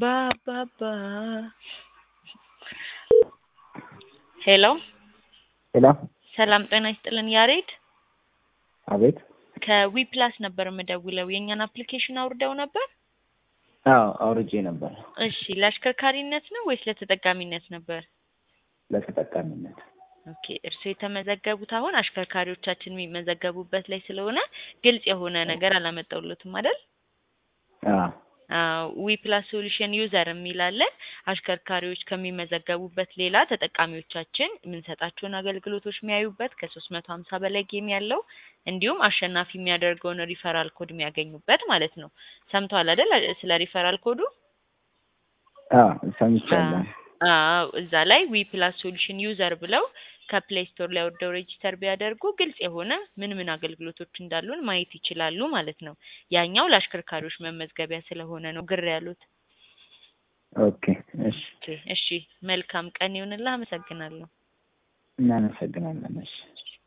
ባባባ ሄሎ ሄሎ ሰላም ጤና ይስጥልን ያሬድ አቤት ከዊ ፕላስ ነበር የምደውለው የእኛን አፕሊኬሽን አውርደው ነበር አዎ አውርጄ ነበር እሺ ለአሽከርካሪነት ነው ወይስ ለተጠቃሚነት ነበር ለተጠቃሚነት ኦኬ እርስዎ የተመዘገቡት አሁን አሽከርካሪዎቻችን የሚመዘገቡበት ላይ ስለሆነ ግልጽ የሆነ ነገር አላመጣሁሎትም አይደል አዎ ዊ ፕላስ ሶሉሽን ዩዘር የሚል አለ። አሽከርካሪዎች ከሚመዘገቡበት ሌላ ተጠቃሚዎቻችን የምንሰጣቸውን አገልግሎቶች የሚያዩበት ከሶስት መቶ ሀምሳ በላይ ጌም ያለው እንዲሁም አሸናፊ የሚያደርገውን ሪፈራል ኮድ የሚያገኙበት ማለት ነው። ሰምተዋል አይደል ስለ ሪፈራል ኮዱ? አዎ ሰምቻለሁ። አዎ እዛ ላይ ዊ ፕላስ ሶሉሽን ዩዘር ብለው ከፕሌይ ስቶር ላይ ወርደው ሬጂስተር ቢያደርጉ ግልጽ የሆነ ምን ምን አገልግሎቶች እንዳሉን ማየት ይችላሉ ማለት ነው። ያኛው ለአሽከርካሪዎች መመዝገቢያ ስለሆነ ነው ግር ያሉት። ኦኬ እሺ ኦኬ እሺ፣ መልካም ቀን ይሁንልህ። አመሰግናለሁ። እናመሰግናለን። እሺ